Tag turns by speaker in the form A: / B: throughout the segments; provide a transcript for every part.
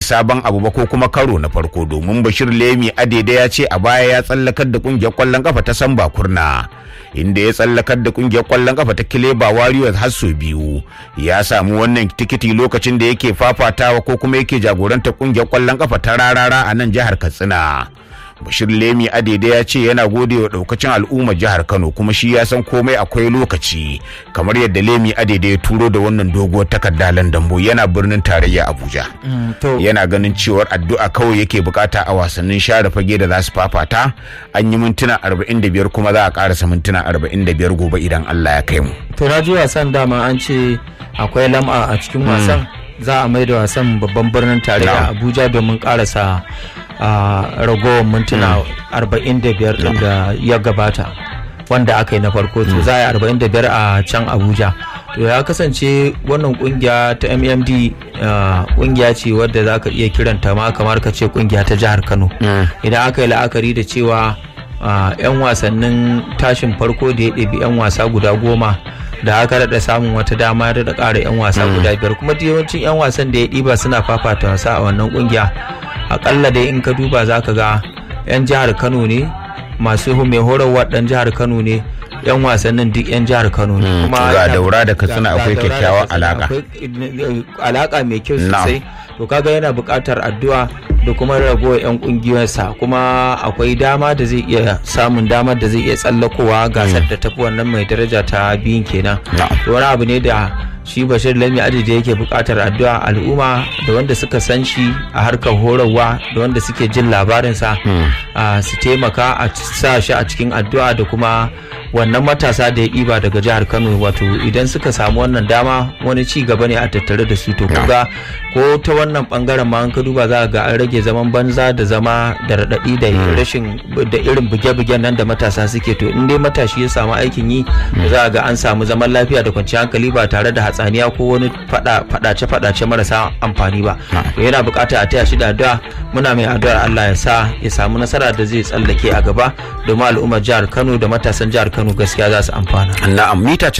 A: sabon abu ba ko kuma karo na farko domin bashir lemi adede ya ce a baya ya tsallakar da kungiyar kwallon kafa ta samba kurna inda ya tsallakar da kungiyar kwallon kafa ta kileba warriors har sau biyu ya samu wannan tikiti lokacin da yake fafatawa ko kuma yake jagorantar kungiyar kwallon kafa ta rarara a nan jihar katsina bashir lemi adede ya ce yana gode wa daukacin al'ummar jihar kano kuma shi ya san komai akwai lokaci kamar yadda lemi adede ya turo da wannan doguwar takarda landambo yana birnin tarayya abuja yana ganin cewar addu'a kawai yake bukata a wasannin share fage da za su fafata an yi mintuna 45 kuma za a karasa mintuna 45 gobe idan allah ya kai mu
B: to na ji wasan dama an ce akwai lam'a a cikin wasan za a mai da wasan babban birnin tarayya abuja domin karasa a ragowar mintuna 45 din da ya gabata wanda aka yi na farko to za a yi 45 a can abuja to ya kasance wannan kungiya ta mmd kungiya ce wadda za ka iya kiranta ma kamar ka ce kungiya ta jihar kano idan aka yi la'akari da cewa 'yan wasannin tashin farko da ya ɗabi 'yan wasa guda goma da aka daɗa samun wata dama da ƙara 'yan wasa guda biyar kuma yawancin 'yan wasan da ya ɗiba suna fafata wasa a wannan kungiya akalla dai in ka duba za ka ga 'yan jihar kano ne masu mai horarwa ɗan jihar kano ne yan wasannin duk yan jihar kano ne
A: kuma ga daura da katsina akwai kyakkyawan alaka
B: alaka mai kyau sosai to kaga yana buƙatar addu'a da kuma ragowar yan ƙungiyarsa kuma akwai dama da zai iya samun damar da zai iya tsallakowa gasar da tafi wannan mai daraja ta biyun kenan wani abu ne da shi bashir lami adadi yake buƙatar addu'a al'umma da wanda suka san shi a harkar horarwa da wanda suke jin labarinsa su taimaka a sa shi a cikin addu'a da kuma wannan matasa da ya ɗiba daga jihar kano wato idan suka samu wannan dama wani ci gaba ne a tattare da su to kuga ko ta wannan bangaren ma an ka duba za ga an rage zaman banza da zama da raɗaɗi da rashin da irin buge-bugen nan da matasa suke to in dai matashi ya samu aikin yi za ga an samu zaman lafiya da kwanciyar hankali ba tare da hatsaniya ko wani fadace-fadace marasa amfani ba to yana bukata a taya shi da addu'a muna mai addu'ar Allah ya sa ya samu nasara da zai tsallake a gaba domin al'ummar jihar Kano da matasan jihar Kano gaskiya za su amfana
A: na'am mita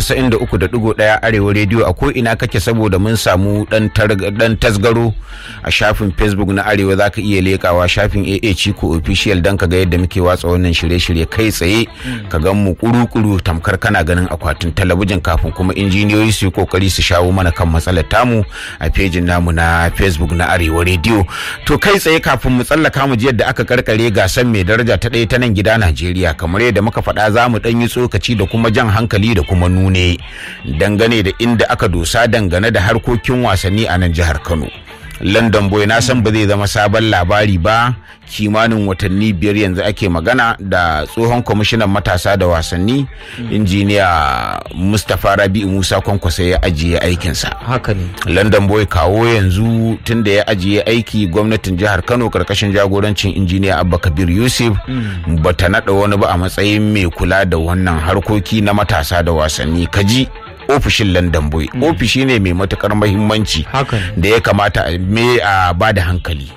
A: 93.1 arewa rediyo a ko ina kake saboda mun samu dan dan tasgaro a shafin Facebook na arewa zaka iya lekawa shafin AA Chiko official dan kaga yadda muke watsa wannan shirye-shirye kai tsaye ka gan mu kuru-kuru tamkar kana ganin akwatin talabijin kafin kuma injiniyoyi su yi kokari su shawo mana kan matsalar tamu a fejin namu na facebook na arewa rediyo to kai tsaye kafin mu tsallaka mu ji yadda aka karkare gasar mai daraja ta ɗaya ta nan gida najeriya kamar yadda muka faɗa za mu ɗan yi tsokaci da kuma jan hankali da kuma nune dangane da inda aka dosa dangane da harkokin wasanni a nan jihar kano london boy na san ba zai zama sabon labari ba kimanin watanni biyar yanzu ake magana da tsohon kwamishinan matasa da wasanni injiniya mustapha rabi'u musa kwankwasa ya ajiye aikinsa
B: haka ne
A: london boy kawo yanzu tun da ya ajiye aiki gwamnatin jihar kano karkashin jagorancin injiniya abba kabir yusuf bata naɗa wani ba a matsayin mai kula da wannan harkoki na matasa da wasanni kaji ofishin london boy ofishi ne mai matukar mahimmanci da ya kamata a ba da hankali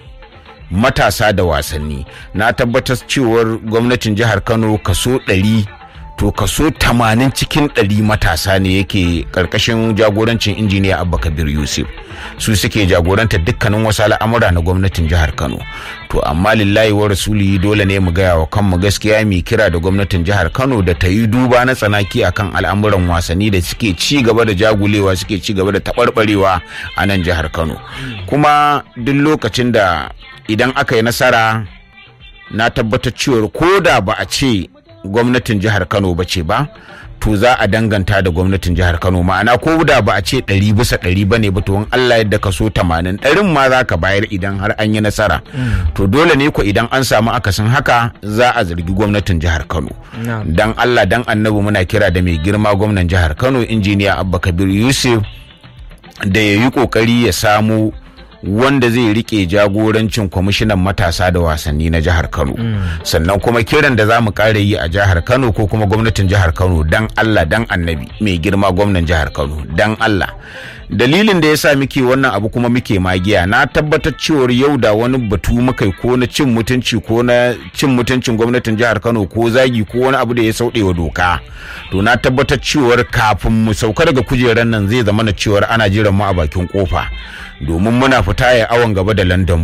A: matasa da wasanni na tabbatar cewar gwamnatin jihar kano kaso ɗari to kaso tamanin cikin ɗari matasa ne yake ƙarƙashin jagorancin injiniya abba kabir yusuf su suke jagoranta dukkanin wasu al'amura na gwamnatin jihar kano to amma lillahi wa rasuli dole ne mu gaya wa kanmu gaskiya mai kira da gwamnatin jihar kano da ta yi duba na tsanaki akan al'amuran wasanni da suke ci gaba da jagulewa suke ci gaba da taɓarɓarewa a nan jihar kano kuma duk lokacin da idan aka yi nasara na tabbatar cewar ko da ba a ce gwamnatin jihar kano ba ce ba to za a danganta da gwamnatin jihar kano ma'ana ko da ba a ce ɗari bisa ɗari ba ne ba to in allah yadda ka so tamanin ɗarin ma za ka bayar idan har an yi nasara to dole ne ko idan an samu akasin haka za a zargi gwamnatin jihar kano dan allah dan annabi muna kira da mai girma gwamnan jihar kano injiniya abba kabir yusuf da ya yi kokari ya samu wanda zai rike jagorancin kwamishinan matasa da wasanni na jihar kano sannan kuma kiran da za mu kare yi a jihar kano ko kuma gwamnatin jihar kano dan allah dan annabi mai girma gwamnan jihar kano dan allah dalilin da ya sa muke wannan abu kuma muke magiya na tabbatar cewar yau da wani batu muka ko na cin mutunci ko na cin mutuncin gwamnatin jihar kano ko zagi ko wani abu da ya sauɗe wa doka to na tabbatar cewar kafin mu sauka daga kujerar nan zai zama na cewar ana jiran mu a bakin kofa domin muna fita ya awon gaba da london